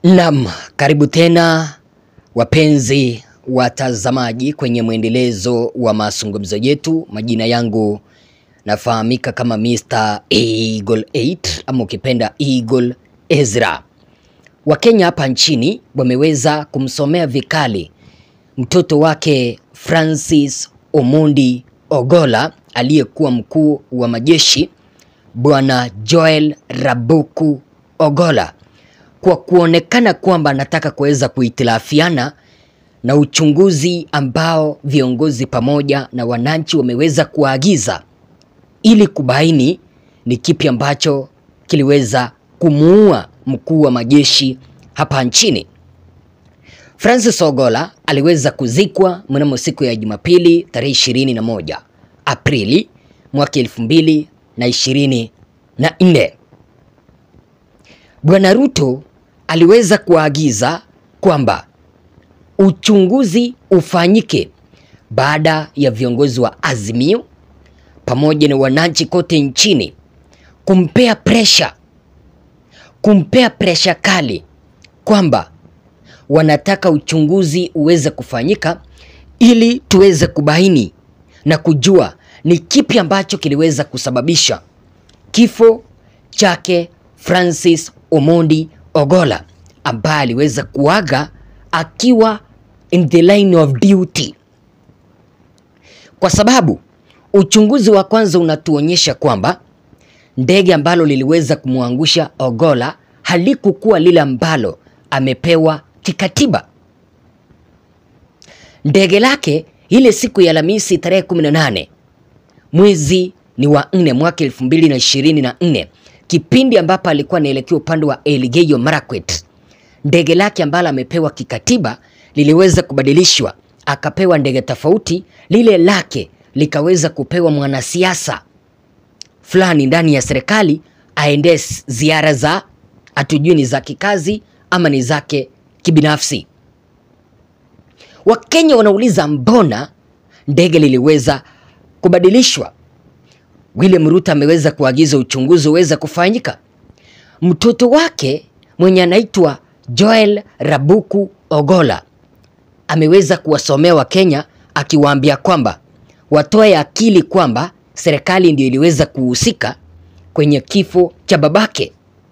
Naam, karibu tena wapenzi watazamaji kwenye mwendelezo wa mazungumzo yetu. Majina yangu nafahamika kama Mr. Eagle 8 ama ukipenda Eagle Ezra. Wakenya hapa nchini wameweza kumsomea vikali mtoto wake Francis Omondi Ogolla aliyekuwa mkuu wa majeshi Bwana Joel Rabuku Ogolla kwa kuonekana kwamba anataka kuweza kuhitilafiana na uchunguzi ambao viongozi pamoja na wananchi wameweza kuagiza ili kubaini ni kipi ambacho kiliweza kumuua mkuu wa majeshi hapa nchini. Francis Ogolla aliweza kuzikwa mnamo siku ya Jumapili tarehe 21 Aprili mwaka elfu mbili na ishirini na nne. Bwana Ruto aliweza kuagiza kwamba uchunguzi ufanyike baada ya viongozi wa Azimio pamoja na wananchi kote nchini kumpea presha, kumpea presha kali kwamba wanataka uchunguzi uweze kufanyika ili tuweze kubaini na kujua ni kipi ambacho kiliweza kusababisha kifo chake Francis Omondi Ogolla ambaye aliweza kuaga akiwa in the line of duty, kwa sababu uchunguzi wa kwanza unatuonyesha kwamba ndege ambalo liliweza kumwangusha Ogolla halikukuwa lile ambalo amepewa kikatiba. Ndege lake ile siku ya Alhamisi tarehe 18 mwezi ni wa nne mwaka elfu mbili na ishirini na nne kipindi ambapo alikuwa anaelekea upande wa Elgeyo Marakwet, ndege lake ambalo amepewa kikatiba liliweza kubadilishwa, akapewa ndege tofauti. Lile lake likaweza kupewa mwanasiasa fulani ndani ya serikali aendee ziara za hatujui ni za kikazi ama ni zake kibinafsi. Wakenya wanauliza mbona ndege liliweza kubadilishwa? William Ruto ameweza kuagiza uchunguzi uweze kufanyika. Mtoto wake mwenye anaitwa Joel Rabuku Ogolla ameweza kuwasomea Wakenya akiwaambia kwamba watoe akili kwamba serikali ndio iliweza kuhusika kwenye kifo cha babake.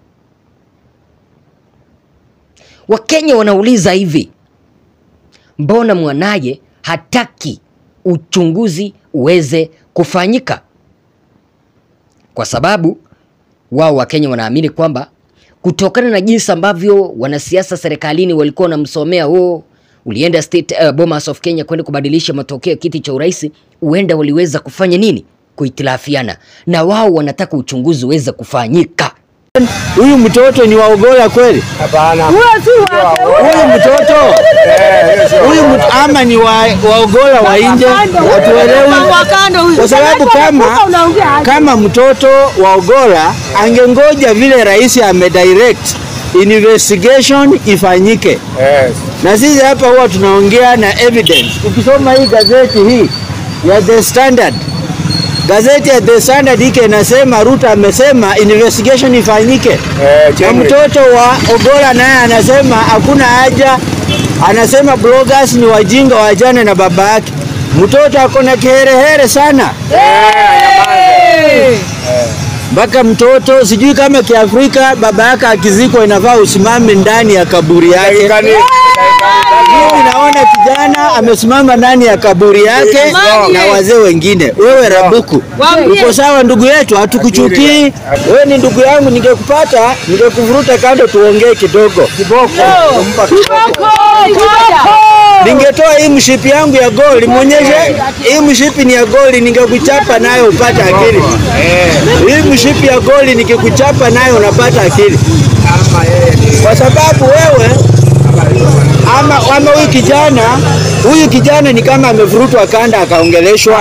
Wakenya wanauliza hivi, mbona mwanaye hataki uchunguzi uweze kufanyika? Kwa sababu wao Wakenya wanaamini kwamba kutokana na jinsi ambavyo wanasiasa serikalini walikuwa wanamsomea oh, ulienda state uh, Bomas of Kenya kwenda kubadilisha matokeo ya kiti cha urais, huenda waliweza kufanya nini? Kuhitilafiana, na wao wanataka uchunguzi uweze kufanyika. Huyu mtoto ni wa Ogolla kweli? Hapana. Huyu mtoto huyu mtu ama ni wa, wa Ogolla wa nje? Hatuelewi, kwa sababu kama kama mtoto wa Ogolla angengoja vile rais amedirect investigation ifanyike, Yes. na sisi hapa huwa tunaongea na evidence. Ukisoma hii gazeti hii ya The Standard gazeti ya The Standard hiki inasema Ruto amesema investigation ifanyike Eh, na genuine. mtoto wa Ogolla naye anasema hakuna haja, anasema bloggers ni wajinga wajane na baba yake. Mtoto ako na kiherehere sana mpaka mtoto sijui kama Kiafrika baba yake akizikwa inafaa usimame ndani ya kaburi yake. Dakika ni- Mimi naona kijana amesimama ndani ya kaburi yake na wazee wengine. Wewe Rabuku, uko sawa ndugu yetu, hatukuchukii. Wewe ni ndugu yangu, ningekupata ningekuvuruta kando tuongee kidogo. Ningetoa hii mshipi yangu ya goli, muonyeshe hii mshipi ni ya goli, ningekuchapa nayo upate akili. Hii mshipi ya goli nikikuchapa nayo unapata akili, kwa sababu wewe ama, ama huyu kijana huyu kijana ni kama amevurutwa kanda akaongeleshwa.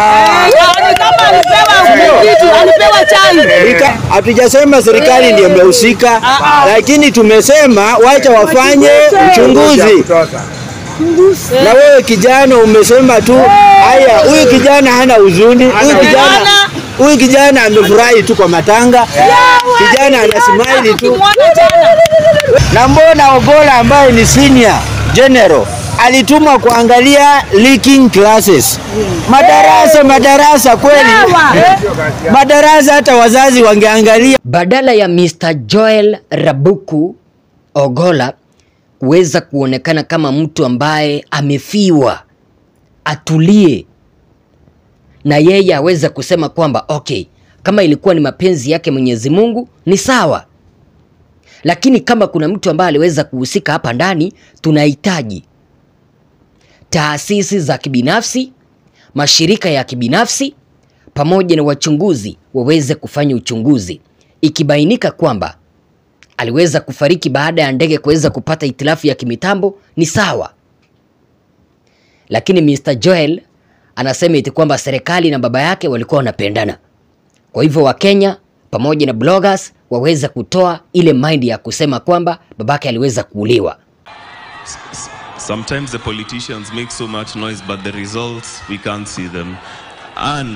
Serika- Hatujasema serikali ndiyo imehusika, lakini tumesema wacha wafanye uchunguzi. Na wewe kijana umesema tu haya, huyu kijana hana huzuni, huyu kijana Huyu kijana amefurahi tu kwa matanga, kijana anasmile tu. Na mbona Ogola ambaye ni senior general alitumwa kuangalia leaking classes, madarasa madarasa, kweli madarasa, hata wazazi wangeangalia. Badala ya Mr. Joel Rabuku Ogola kuweza kuonekana kama mtu ambaye amefiwa, atulie na yeye aweze kusema kwamba okay, kama ilikuwa ni mapenzi yake Mwenyezi Mungu ni sawa, lakini kama kuna mtu ambaye aliweza kuhusika hapa ndani, tunahitaji taasisi za kibinafsi, mashirika ya kibinafsi pamoja na wachunguzi waweze kufanya uchunguzi. Ikibainika kwamba aliweza kufariki baada ya ndege kuweza kupata itilafu ya kimitambo ni sawa, lakini Mr. Joel anasema eti kwamba serikali na baba yake walikuwa wanapendana. Kwa hivyo Wakenya pamoja na bloggers waweza kutoa ile mind ya kusema kwamba babake aliweza kuuliwa. Sometimes the politicians make so much noise, but the results, we can't see them. And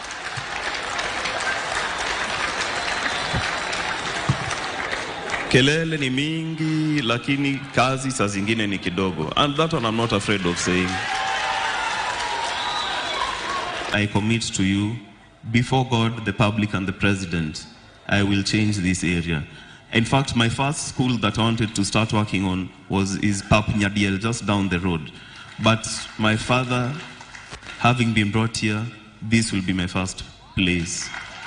kelele ni mingi, lakini kazi saa zingine ni kidogo. And that one I'm not afraid of saying. I commit to you, before God, the public, and the president, I will change this area. In fact, my first school that I wanted to start working on was is Pap Nyadiel, just down the road. But my father, having been brought here, this will be my first place.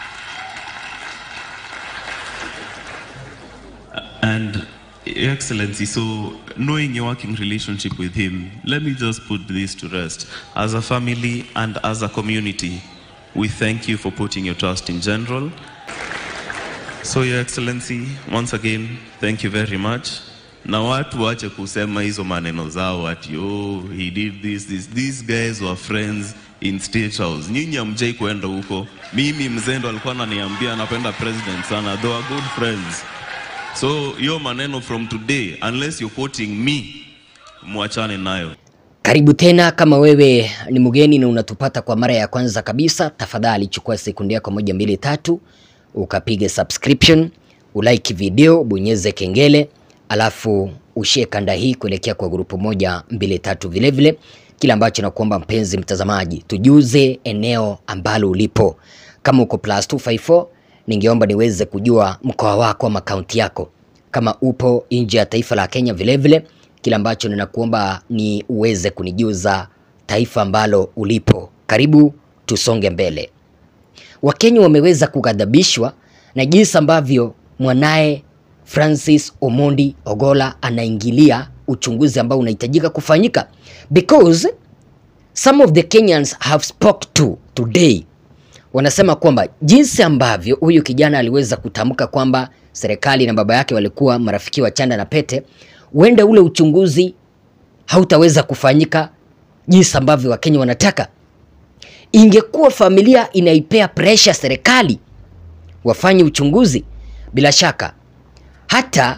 And Your Excellency, so knowing your working relationship with him, let me just put this to rest. As a family and as a community, we thank you for putting your trust in General. So Your Excellency, once again, thank you very much. Na watu wache kusema hizo maneno zao ati oh, he did this, this. These guys were friends in State House. Nyinyi hamjai kuenda huko. Mimi mzendo alikuwa ananiambia anapenda president sana. They were good friends. So hiyo maneno from today, unless you're quoting me, mwachane nayo. Karibu tena. Kama wewe ni mgeni na unatupata kwa mara ya kwanza kabisa, tafadhali chukua sekunde yako moja mbili tatu, ukapiga subscription, ulike video, bonyeze kengele, alafu ushie kanda hii kuelekea kwa grupu moja mbili tatu. Vilevile kile ambacho nakuomba mpenzi mtazamaji, tujuze eneo ambalo ulipo. Kama uko plus 254 ningeomba niweze kujua mkoa wako ama kaunti yako, kama upo nje ya taifa la Kenya. Vilevile kile ambacho ninakuomba ni uweze kunijuza taifa ambalo ulipo. Karibu tusonge mbele. Wakenya wameweza kughadhabishwa na jinsi ambavyo mwanaye Francis Omondi Ogola anaingilia uchunguzi ambao unahitajika kufanyika because some of the Kenyans have spoke to today wanasema kwamba jinsi ambavyo huyu kijana aliweza kutamka kwamba serikali na baba yake walikuwa marafiki wa chanda na pete, huenda ule uchunguzi hautaweza kufanyika jinsi ambavyo Wakenya wanataka. Ingekuwa familia inaipea presha serikali wafanye uchunguzi, bila shaka hata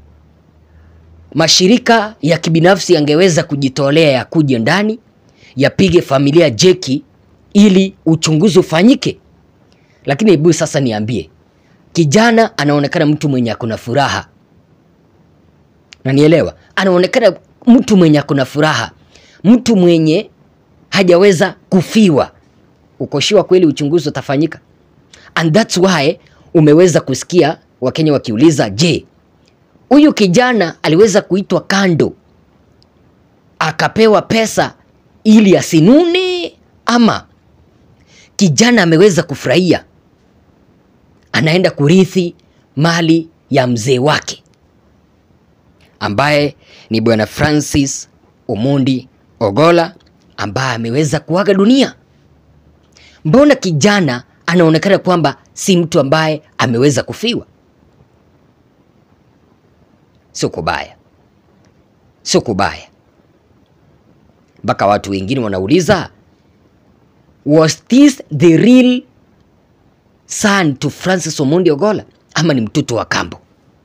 mashirika ya kibinafsi yangeweza kujitolea ya kuja ndani yapige familia jeki ili uchunguzi ufanyike. Lakini hebu sasa niambie, kijana anaonekana mtu mwenye akona furaha, nanielewa, anaonekana mtu mwenye akona furaha, mtu mwenye hajaweza kufiwa. Ukoshiwa kweli uchunguzi utafanyika, and that's why umeweza kusikia Wakenya wakiuliza, je, huyu kijana aliweza kuitwa kando akapewa pesa ili asinune ama kijana ameweza kufurahia, anaenda kurithi mali ya mzee wake ambaye ni bwana Francis Omondi Ogola ambaye ameweza kuaga dunia. Mbona kijana anaonekana kwamba si mtu ambaye ameweza kufiwa? Sio kubaya, sio kubaya, mpaka watu wengine wanauliza Was this the real son to Francis Omondi Ogola ama ni mtoto wa kambo?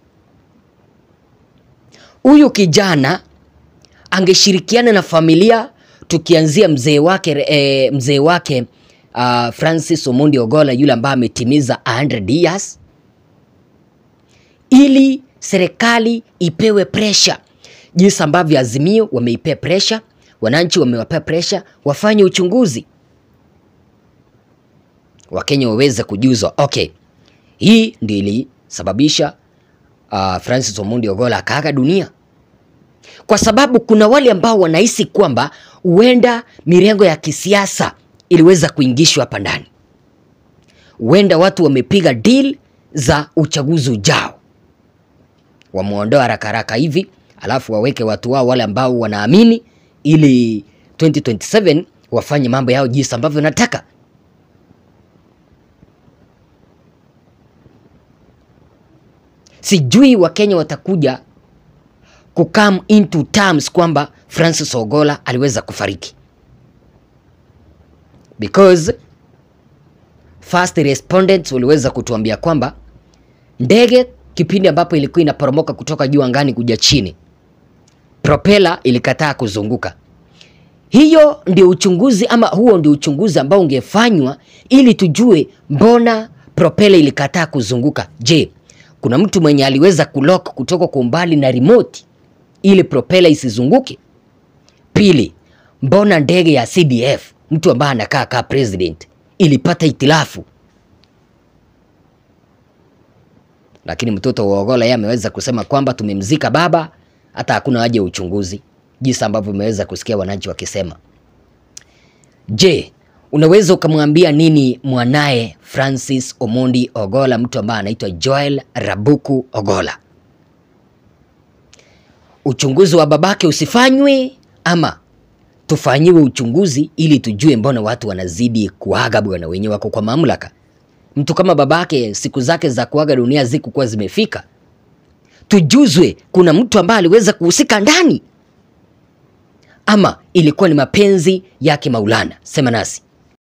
Huyu kijana angeshirikiana na familia, tukianzia mzee wake e, mzee wake uh, Francis Omondi Ogola yule ambaye ametimiza 100 years, ili serikali ipewe pressure, jinsi ambavyo Azimio wameipea pressure, wananchi wamewapea pressure, wafanye uchunguzi, Wakenya waweze kujuzwa. Okay, hii ndio ilisababisha uh, Francis Omondi Ogola akaaga dunia kwa sababu kuna wale ambao wanahisi kwamba huenda mirengo ya kisiasa iliweza kuingishwa hapa ndani, huenda watu wamepiga deal za uchaguzi ujao, wamuondoa haraka haraka hivi, alafu waweke watu wao wale ambao wanaamini, ili 2027 wafanye mambo yao jinsi ambavyo nataka. Sijui Wakenya watakuja kukam into terms kwamba Francis Ogola aliweza kufariki because first respondents waliweza kutuambia kwamba ndege kipindi ambapo ilikuwa inaporomoka kutoka juu angani kuja chini, propela ilikataa kuzunguka. Hiyo ndio uchunguzi ama huo ndio uchunguzi ambao ungefanywa ili tujue mbona propela ilikataa kuzunguka. Je, kuna mtu mwenye aliweza kulock kutoka kwa umbali na remote ili propela isizunguke? Pili, mbona ndege ya CDF mtu ambaye anakaa kaa president ilipata itilafu? Lakini mtoto wa Ogola yeye ameweza kusema kwamba tumemzika baba, hata hakuna haja ya uchunguzi, jinsi ambavyo umeweza kusikia wananchi wakisema. Je, unaweza ukamwambia nini mwanaye Francis Omondi Ogola, mtu ambaye anaitwa Joel Rabuku Ogola? Uchunguzi wa babake usifanywe ama tufanyiwe uchunguzi ili tujue mbona watu wanazidi kuaga bwana, wenyewe wako kwa mamlaka. Mtu kama babake siku zake za kuaga dunia zikukuwa zimefika, tujuzwe kuna mtu ambaye aliweza kuhusika ndani ama ilikuwa ni mapenzi yake Maulana. Sema nasi.